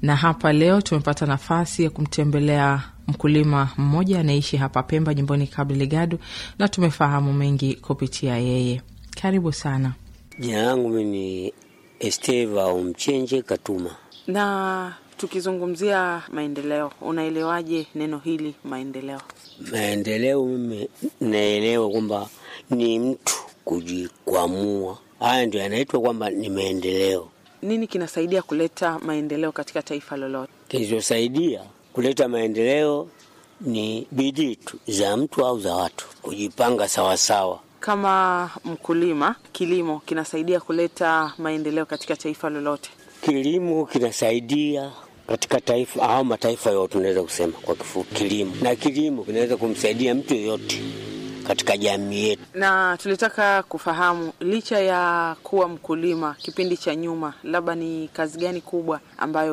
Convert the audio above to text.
na hapa leo tumepata nafasi ya kumtembelea mkulima mmoja anaishi hapa Pemba, jimboni Cabo Delgado, na tumefahamu mengi kupitia yeye. Karibu sana. Jina langu mi ni Esteva Umchenje Katuma. Na tukizungumzia maendeleo, unaelewaje neno hili maendeleo? Maendeleo mimi naelewa kwamba ni mtu kujikwamua, haya ndio yanaitwa kwamba ni maendeleo. Nini kinasaidia kuleta maendeleo katika taifa lolote? Kilichosaidia kuleta maendeleo ni bidii tu za mtu au za watu kujipanga sawasawa. Kama mkulima, kilimo kinasaidia kuleta maendeleo katika taifa lolote? Kilimo kinasaidia katika taifa au mataifa yote, tunaweza kusema kwa kifupi kilimo, na kilimo kinaweza kumsaidia mtu yoyote katika jamii yetu. Na tulitaka kufahamu, licha ya kuwa mkulima kipindi cha nyuma, labda ni kazi gani kubwa ambayo